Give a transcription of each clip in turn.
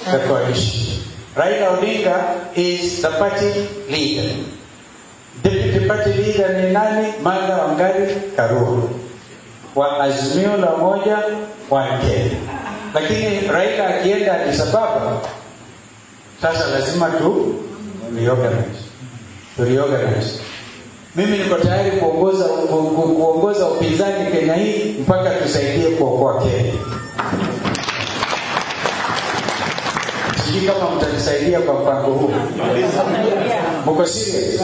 the coalition. Raila Odinga is the party leader. Deputy party leader ni nani? Martha Wangari Karua wa Azimio la Umoja wa Kenya. Lakini Raila akienda Addis Ababa, sasa lazima tu reorganize, tu reorganize. Mimi niko tayari kuongoza ku, ku, kuongoza upinzani Kenya hii mpaka tusaidie kuokoa Kenya. Sijui kama mtanisaidia kwa mpango huu. Mko serious?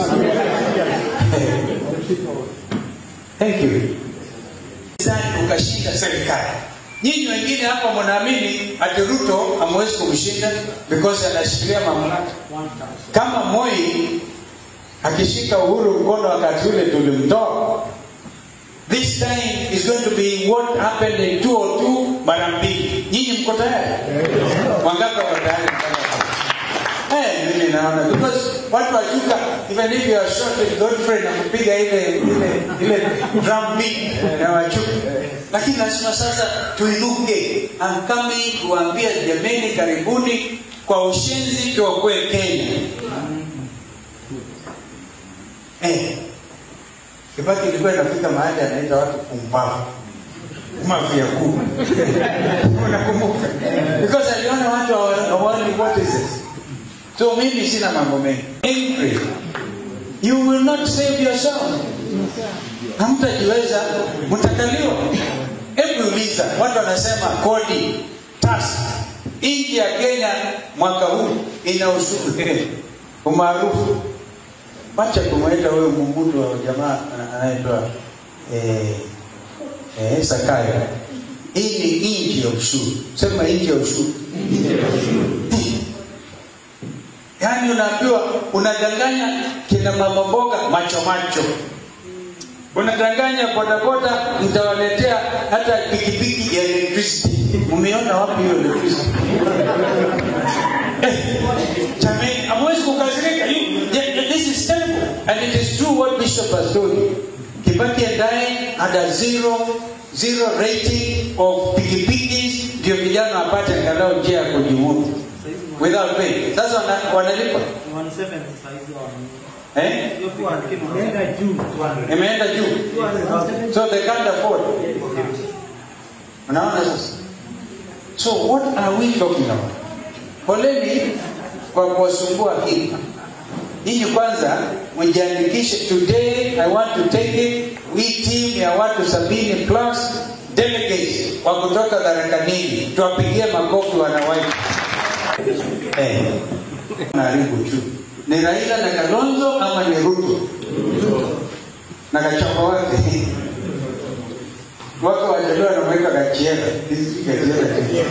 Thank you. Upinzani ukashinda serikali. Nyinyi wengine hapa mnaamini ati Ruto hamwezi kumshinda because anashikilia mamlaka. Kama Moi akishika Uhuru mkono wakati ule tulimtoa. This time is going to be what happened in 202 mara mbili. Nyinyi mko tayari? Wangapi wako tayari? Eh, mimi naona because watu wajuka even if you are short with Godfrey na kupiga ile ile ile drum beat na wajuka. Lakini lazima sasa tuinuke. I'm coming kuambia jameni, karibuni kwa ushenzi tuokoe Kenya. Eh. Kibaki ilikuwa inafika mahali anaita watu pumbavu. Mafia kuu. Unakumbuka? Because aliona watu hawaoni what is this. So mimi sina mambo mengi. Angry. You will not save yourself. Hamtajiweza, mtakaliwa. Hebu uliza, watu wanasema kodi, tax. Nchi ya Kenya mwaka huu ina ushuru umaarufu Wacha kumweta huyo mumudu wa jamaa anaitwa eh, eh, Sakayo. Hii ni nchi ya ushuru. Sema nchi ya ushuru. Yaani unaambiwa unadanganya kina mama mboga macho macho, unadanganya bodaboda, mtawaletea hata pikipiki ya electricity. Umeona wapi hiyo electricity? Eh, jamani, hamwezi kukasirika. You- yeah, This is terrible. And it is true what Bishop has told you. Kibaki and I had a zero, zero rating of pikipikis ndio vijana wapate angalau njia ya kujimudu without pay. Sasa wana- wanalipa eh? Imeenda juu, so they can't afford. Unaona sasa? So what are we talking about? Poleni kwa kuwasumbua hii. Nyinyi kwanza mjiandikishe. Today I want to take it, we team ya watu sabini plus delegates wa kutoka Tharaka-Nithi, tuwapigie makofi wanawake. Eh, naharibu tu. Ni Raila na Kalonzo ama ni Ruto na kachapa wake wako wajaliwa wanamweka Gachiera. Hizi Gachiera.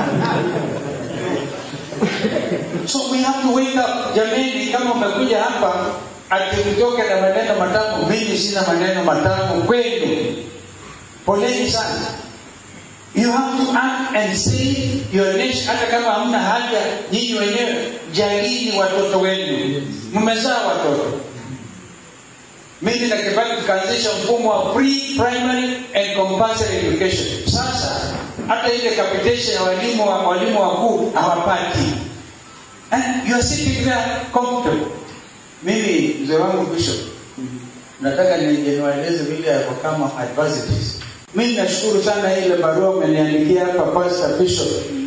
So we have to wake up. Jamani, kama umekuja hapa ati mtoke na maneno matamu, mimi sina maneno matamu kwenu. Poleni sana. You have to act and say your nation, hata kama hamna haja nyinyi wenyewe, jalini watoto wenu. Mmezaa watoto. Mimi na Kibaki tukaanzisha mfumo wa free primary and compulsory education. Sasa hata ile capitation ya walimu wa walimu wakuu hawapati. Eh, you are sitting there comfortable. Mimi mzee wangu Bishop, nataka niwaeleze vile yako kama adversities. Mimi nashukuru sana ile barua umeniandikia hapa Pastor Bishop